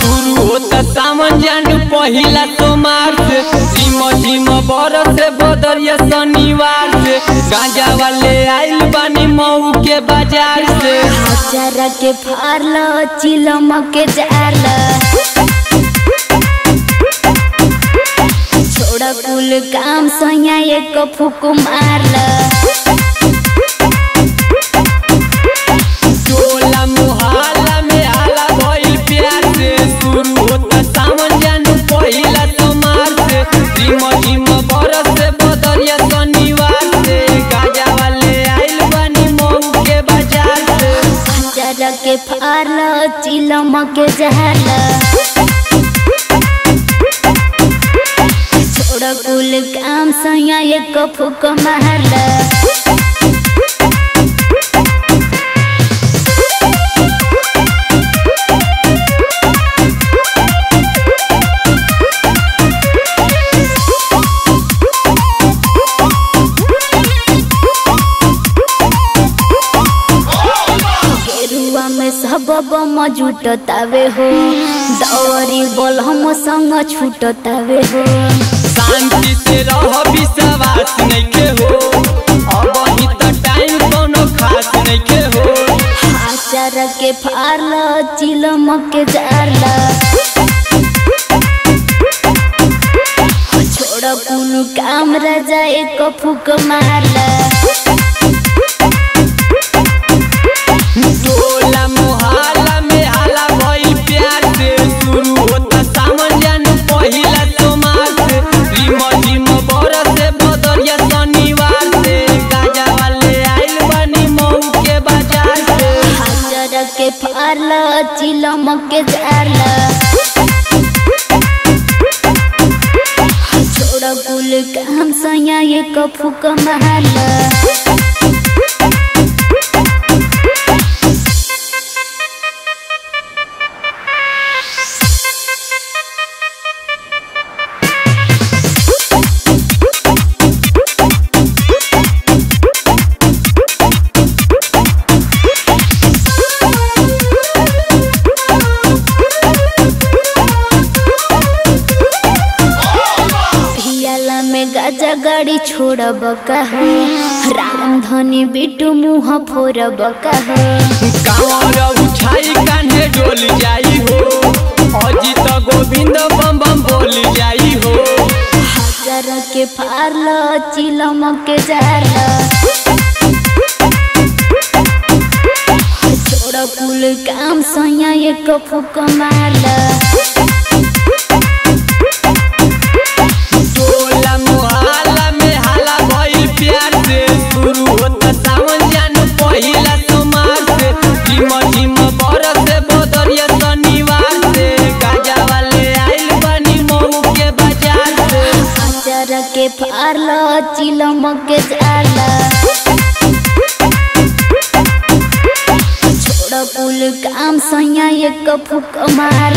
शुरू होता सावन जानू पहिला सोमार से झिम झिम बरस से बदरिया शनिवार से गांजा वाले आइल बानी मऊ के बाजार से हजारा के फारल चिलम के जाल छोड़ा कुल काम सैया एक फूक मारल टोला मुहाला में आला भइल प्यार से शुरू होता सावन जानू पहिला सोमार से झिम झिम बरस से बदरिया शनिवार से गांजा वाले आइल बानी मऊ के बाजार से हजारा के फारल चिलम के जाल छोड़ा कुल काम सैया एक फूक मारल गेरुआ में सब बम जुटतावे हो दौरी बोल हम संग छूटतावे हो शांति से रह विश्वास नइखे हो अब ही त टाइम कोनो खास नइखे हो आचार के फारल चिलम के जारल छोड़ कुनु काम राजा एक फूक मारल टोला मुहाला में हाला भइल प्यार से शुरू होता सावन जानू पहिला सोमार से रिम झिम बरस से बदरिया शनिवार से गाजा वाले आइल बानी मऊ के बाजार से आचार के फारल चिलम के जारल छोड़ कुल काम सैया एक फूक मारल पियाला में गाजा गाड़ी छोड़ब कहो राम धनी बिटू मुँह फोड़ब कहो कांवर उठाई कान्हे डोल जाई हो अजित गोविंद बम बम बोल जाई हो हजार के फारल चिलम के जाल छोड़ कुल काम सैया एक फूक मारल टोला मुहाला में हाला भइल प्यार से शुरू होता सावन जानू पहिला सोमार से झिम झिम बरस से बदरिया शनिवार से गाजा वाले आइल बानी मऊ के बाजार से हजार के फारल चिलम के जाल छोड़ कुल काम सैया एक फूक मारल